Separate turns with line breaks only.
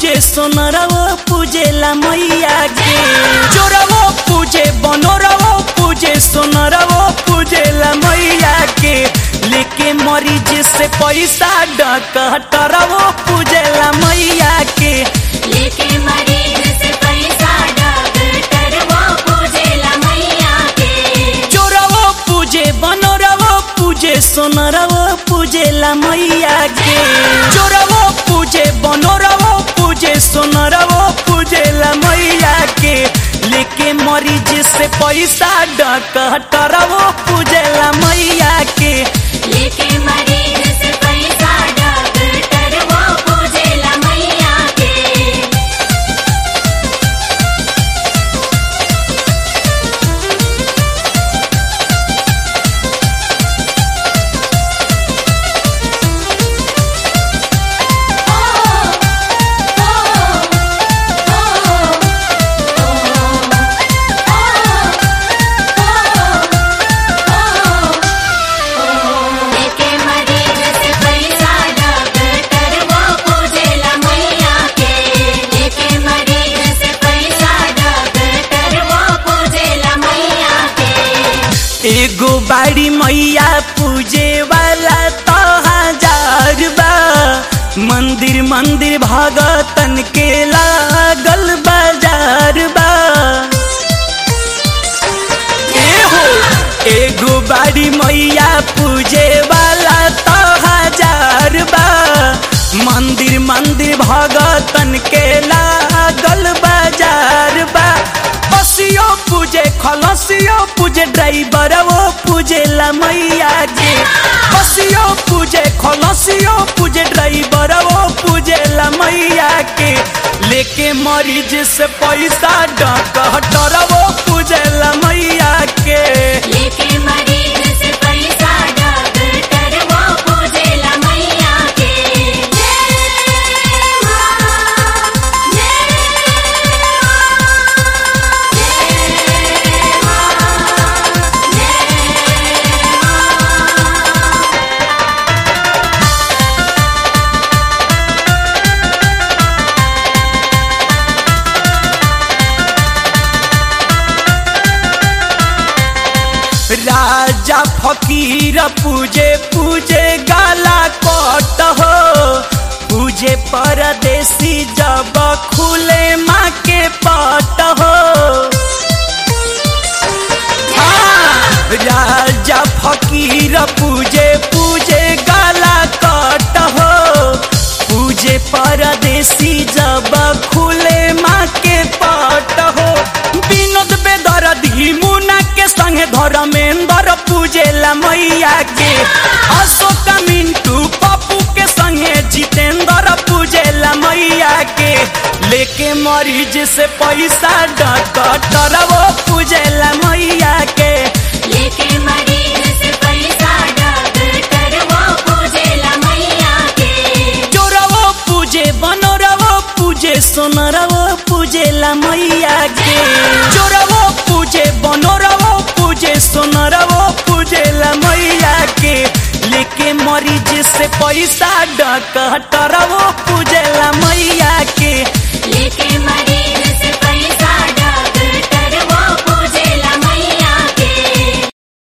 पूजे सोनरवो पूजेला मैया के चोरवो पूजे बनोरवो पूजे सोनरवो पूजेला मैया के लेके मरीज से पैसा डकटरवो पूजेला मैया के
लेके मरीज से पैसा डॉक्टर वो पूजेला मैया के
चोरवो पूजे बनोरवो पूजे सोनरवो पूजेला मैया के चोरवो पूजे बनोरवो पूजे सोनरवो पूजेला मैया के लेके मरीज से पैसा डकटरवो पूजेला मैया के
लेके मरीज से पैसा डॉक्टर वो पूजेला मैया के लेके मरीज से पैसा डॉक्टर वो पूजेला मैया के लेके मरीज से पैसा डॉक्टर वो पूजेला मैया के
एगो बाड़ी मैया पूजे वाला तो हजार बा मंदिर मंदिर भगतन के लागल बाजार बा एहो एगो बाड़ी मैया पूजे वाला तो हजार बा मंदिर मंदिर भगतन के लागल बाजार बा बसियो पूजे खलसियो पूजे ड्राइवर वो पूजेला मैया के बसियो पूजे खलसियो पूजे ड्राइवर वो पूजेला मैया के लेके मरीज से पैसा डकटर वो पूजेला मैया के
लेके मरीज से पैसा डॉक्टर वो पूजेला मैया के जय मां जय
राजा फकीर पूजे पूजे गाला कट हो पूजे परदेसी जब खुले माँ के पट हो हाँ, राजा फकीर पूजे पूजे गाला कट हो पूजे परदेसी जब खुले माँ के पट हो विनोद बेदर मुना के संगे धर्मेंद्र पूजेला मैया के अशोक मिंटू पप्पू के संगे जितेंद्र पूजेला मैया के लेके मरीज से पैसा डकटर वो पूजेला मैया के
लेके मरीज से पैसा डॉक्टर वो पूजेला मैया के
चोरवो पूजे बनोरवो पूजे सोनरवो पूजेला मैया के चोरवो पूजे बनोरवो पूजे सोनरवो पूजेला मैया के लेके मरीज से पैसा डकटरवो